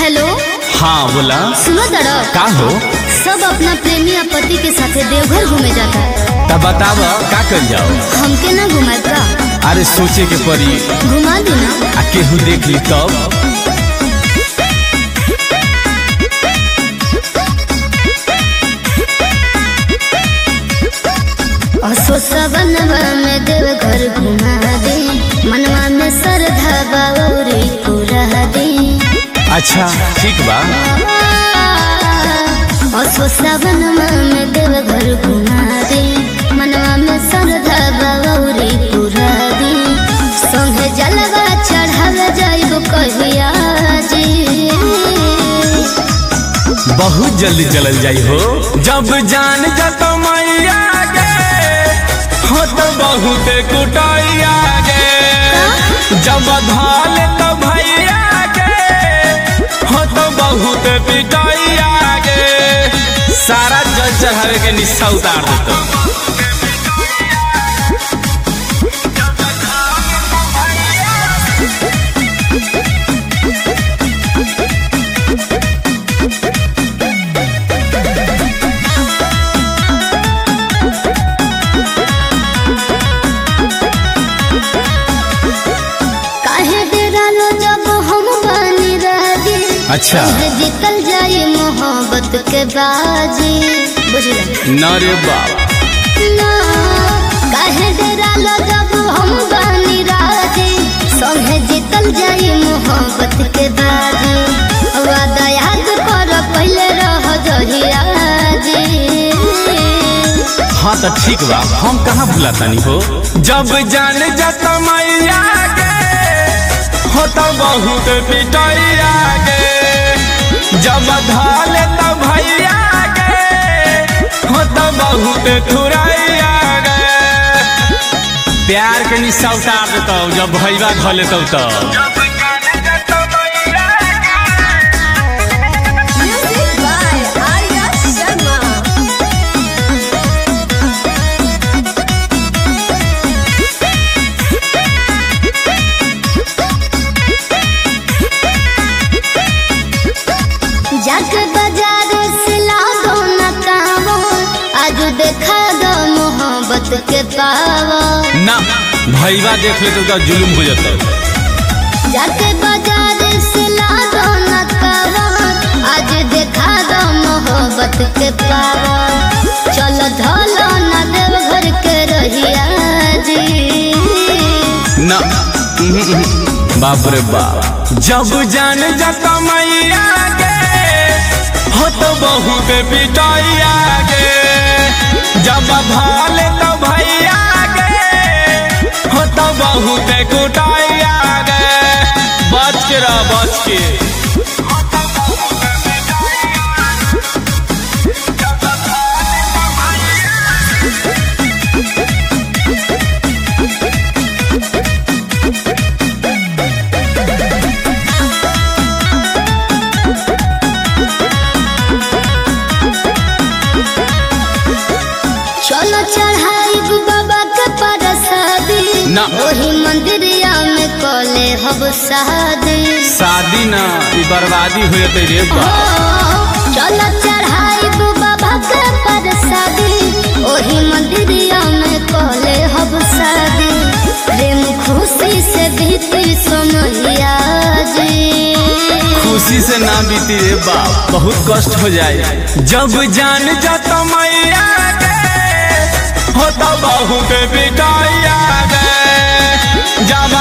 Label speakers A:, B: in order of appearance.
A: Hello
B: हाँ बोला
A: सुनो दड़ो
B: का हो
A: सब अपना प्रेमी या पति के साथे देवघर घूमे जाता है
B: तब बताब का कर जाओ
A: हमके ना घुमाए का
B: अरे सोचे के पड़ी
A: घुमा दू ना
B: आ केहू देख ली तब
A: असो सबनवा में देवघर घुमा दे मनवा में श्रद्धा बाउरी पूरा दे
B: अच्छा ठीक बा
A: असो सबनवा में देवघर घुमा दे मनवा में श्रद्धा बाउरी पूरा दे संगे जलवा चढ़ावे जाइब कहिया जी
B: बहुत जल्दी चलल जाई हो जब जान जत मैया गे हो तो बहुत कुटाइया गे जब धाल तो भैया गे हो तो बहुत पिटाइया गे सारा जल चढ़ावे के निस्सा उतार देतो
A: काहे डेरा लो जब हम बनी राजी
B: अच्छा।
A: संग जीतल जाई मोहब्बत के बाजी बुझला
B: न रे बाप
A: ना काहे डेरा लो जब हम बनी राजी संग जीतल जाई मोहब्बत के बाजी वादा याद कर पहले रह जहिया जी
B: हाँ तो ठीक बा हम कहाँ भूला तानी हो जब जान जत मैया गे हो तो बहुत पिटैया गे जब धाल तो भैया गे हो तो बहुत थुरैया गे प्यार के निशा उतार देतो जब भैया धो लेतो तो
C: Music by Arya Sharma.
A: जाके बाजार से ला दो ना कावो आज देखा दो मोहब्बत के पावो
B: ना भैया देख ले तो जुलुम हो जाता
A: जाके बाजार से ला दो ना कावो आज देखा दो मोहब्बत के पावो चलो धोलो ना देव घर के रहिया जी
B: ना बाप रे बाप जब जान जत मैया गे हो तो बहुत पिटाइया गे जब भाल तो भैया गे हो तो बहुत कुटाइया गे बच के रह बच के
A: चलो चढ़ाई बाबा के परसादी
B: ना।
A: वही मंदिरिया में कले हब शादी
B: शादी ना ई बर्बादी हो जते रे बाप
A: चलो चढ़ाई बाबा के परसादी वही मंदिरिया में कले हब शादी प्रेम खुशी से बीती समैया जी
B: खुशी से ना बीती रे बाप बहुत कष्ट हो जाए जब जान जत मैया गे हो तो बहुत पिटाइया गे जब